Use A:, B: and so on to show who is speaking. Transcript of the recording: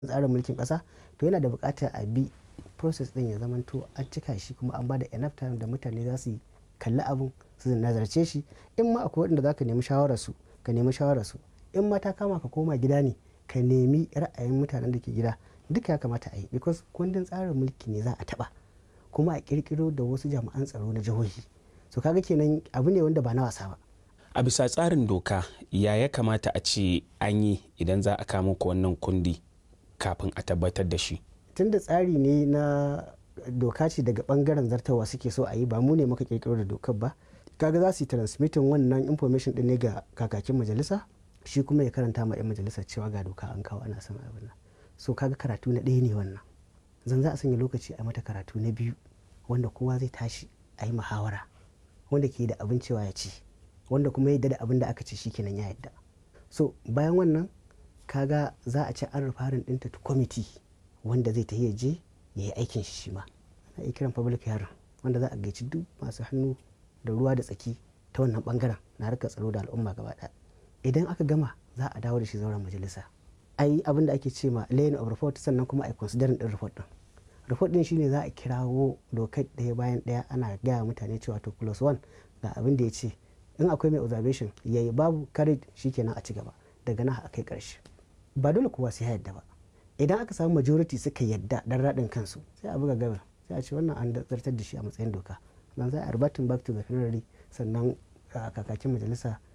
A: tsarin mulkin ƙasa to yana da buƙatar a bi process ɗin ya zamanto an cika shi kuma an ba da enough time da mutane za su kalli abun su nazarce shi in ma akwai waɗanda za ka nemi shawararsu ka nemi shawararsu in ma ta kama ka koma gida ne ka nemi ra'ayin mutanen da ke gida duka ya kamata a yi because kundin tsarin mulki ne za a taɓa kuma a ƙirƙiro da wasu jami'an tsaro na jihohi so kaga kenan abu ne wanda ba na wasa ba
B: a bisa tsarin doka ya ya kamata a ce an yi idan za a kama ku wannan kundi kafin a tabbatar da shi
A: tunda tsari ne na doka ce daga bangaren zartawa suke so a yi ba mu ne muka kirkiro da dokar ba kaga za su yi transmitting wannan information din ne ga kakakin majalisa shi kuma ya karanta ma 'yan majalisa cewa ga doka an kawo ana son abin nan so kaga karatu na ɗaya ne wannan zan za a sanya lokaci a mata karatu na biyu wanda kowa zai tashi a yi muhawara wanda ke da abin cewa ya ci wanda kuma ya yadda da abin da aka ce shikenan ya yadda so bayan wannan kaga za a ce an rufarin ɗinta to kwamiti wanda zai tafi ya je ya yi aikin shi shi ma ana iya kiran public hearing wanda za a gaici duk masu hannu da ruwa da tsaki ta wannan bangaren na harkar tsaro da al'umma gaba ɗaya idan aka gama za a dawo da shi zauren majalisa a yi abin da ake ce ma laying of report sannan kuma a yi considering din report din report din shine za a kirawo dokar ɗaya bayan ɗaya ana gaya mutane cewa to plus one ga abin da ya ce in akwai mai observation yayi babu courage shikenan a ci gaba daga nan a kai ƙarshe ba dole kowa sai ya yadda ba idan aka samu majority suka yadda dan raɗin kansu sai a buga gabar sai a ce wannan an zartar da shi a matsayin doka nan za a arbatin back to the plenary sannan kakakin majalisa